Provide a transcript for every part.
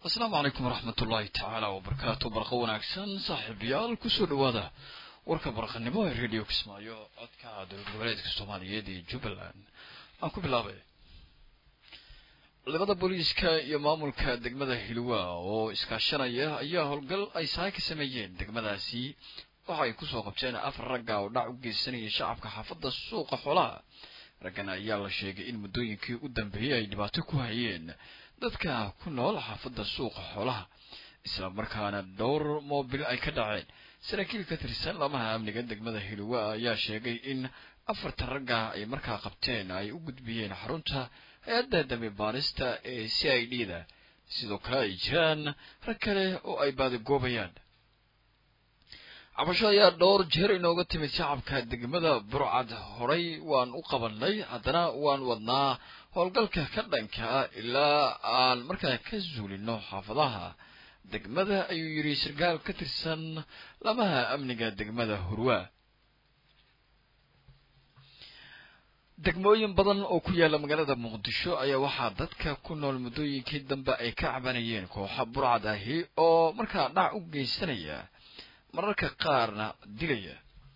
asalaamu calaykum waraxmat ullaahi tacaala wabarakaatu barqa wanaagsan saaxiibayaal kusoo dhawaada warka barqanimo ee radio kismaayo codka dowlad goboleedka soomaaliyeed ee jubbaland aan ku bilaabay ciidamada booliiska iyo maamulka degmada hilwa oo iskaashanaya ayaa howlgal ay sahay ka sameeyeen degmadaasi waxa ay kusoo qabteen afar ragga oo dhac u geysanayay shacabka xaafadda suuqa xoolaha raggan ayaa la sheegay in muddooyinkii u dambeeyey ay dhibaato ku hayeen dadka ku nool xaafadda suuqa xoolaha isla markaana dhowr moobil ay ka dhaceen saraakiil ka tirsan lamaha amniga degmada hilwa ayaa sheegay in afarta ragga ay markaa qabteen ay u gudbiyeen xarunta hay-adda dambi baarista ee c i d da sidoo kale ay jiraan rag kale oo ay baadigoobayaan cabasho ayaa dhowr jeer inooga timid shacabka degmada burcad horay waan u qabanay haddana waan wadnaa howlgalka ka dhanka ah ilaa aan markaa ka zuulino xaafadaha degmada ayuu yidhi sarkaal ka tirsan lamaha amniga degmada hurwa degmooyin badan oo ku yaala magaalada muqdisho ayaa waxaa dadka ku nool muddooyinkii dambe ay ka cabanayeen kooxa burcad ahi oo markaa dhac u geysanaya mararka qaarna dilaya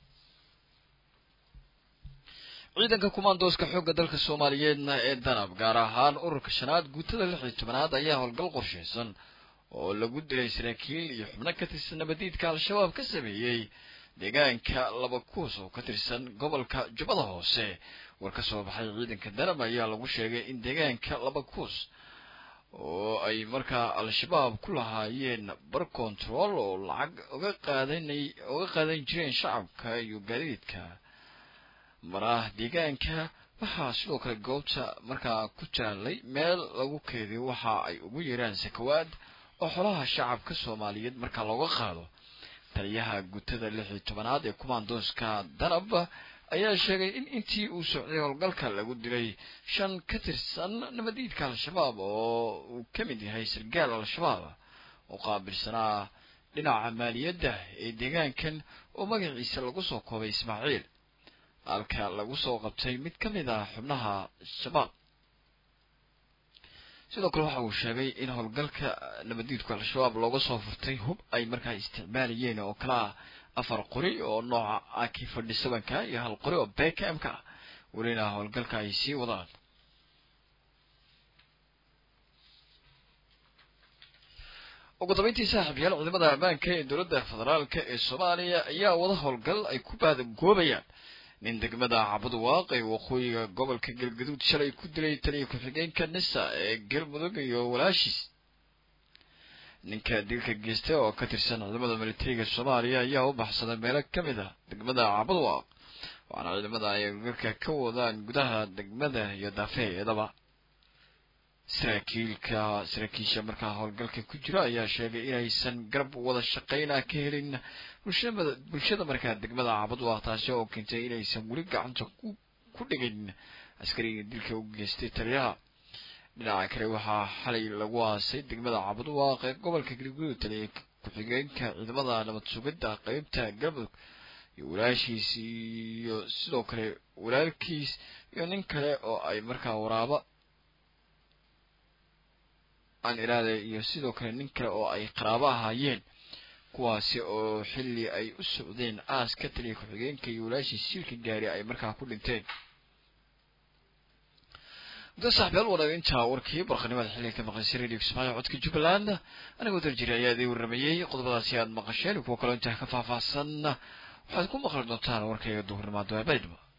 ciidanka kumaandooska xoogga dalka soomaaliyeedna ee danab gaar ahaan ururka shanaad guutada lix iyo tobanaad ayaa howlgal qorshaysan oo lagu dilay saraakiil iyo xubno ka tirsan nabadiidka al-shabaab ka sameeyey deegaanka laba kuus oo ka tirsan gobolka jubbada hoose war ka soo baxay ciidanka danab ayaa lagu sheegay in deegaanka laba kuus oo ay markaa al-shabaab ku lahaayeen bar control oo lacag uga qaadanay uga qaadan jireen shacabka iyo gaadiidka maraah deegaanka waxaa sidoo kale goobta markaa ku jaalay meel lagu keediyo waxa ay ugu yeeraan sakawaad oo xolaha shacabka soomaaliyeed markaa looga qaado taliyaha guutada lix iyo tobanaad ee kumaandooska danab ayaa sheegay in intii uu socday howlgalka lagu dilay shan ka tirsan nabadiidka al-shabaab oo uu ka mid yahay sargaal al-shabaab oo qaabilsanaa dhinaca maaliyadda ee deegaankan oo magaciisa lagu soo koobay ismaaciil halka lagu soo qabtay mid ka mid ah xubnaha shabaab sidoo kale waxa uu sheegay in howlgalka nabadiidku al-shabaab looga soo furtay hub ay markaa isticmaalayeen oo kala ah afar qori oo nooca aki fadhi sabanka iyo hal qori oo bkmka ah welina howlgalka ay sii wadaan ugu dambeyntii saaxiibyaal ciidamada ammaanka ee dowladda federaalk ee soomaaliya ayaa wada howlgal ay ku baadagoobayaan nin degmada cabudwaaq ee waqooyiga gobolka galgaduud shalay ku dilay taliya ku-xigeenka nisa ee galmudug iyo walaashiis ninka dilka geystay oo ka tirsan ciidamada militariga soomaaliya ayaa u baxsaday meelo ka mid ah degmada cabudwaaq waxaana ciidamada ay garka ka wadaan gudaha degmada iyo daafeeedaba saraakiilka saraakiisha markaa howlgalka ku jira ayaa sheegay inaysan garab wada shaqeyna ka helin bulshada bulshada markaa degmada cabudwaaq taasi oo keentay inaysan weli gacanta ku dhigin askariga dilka u geystay taliyaha dhinaca kale waxaa xalay lagu aasay degmada cabudwaaq ee gobolka galguduud taliya ku-xigeenka ciidamada nabad sugidda qeybta galmudug iyo walaashiis iyo sidoo kale walaalkiis iyo nin kale oo ay markaa waraaba aan iraade iyo sidoo kale nin kale oo ay qaraabo ahaayeen kuwaasi oo xilli ay u socdeen aaska taliya ku-xigeenka iyo walaashiis silka gaari ay markaa ku dhinteen muddo saaxiibyaal wanaag intaa warkii barqanimada xilliga ka maqaysay radio kismaayo codka jubbaland anigoo darjiri ayaa idin warramayey qodobadaasi aad maqasheen kuwa kaloo intaa ka faahfaahsan waxaad ku maqli doontaan warkayga duhurnimada baydhabo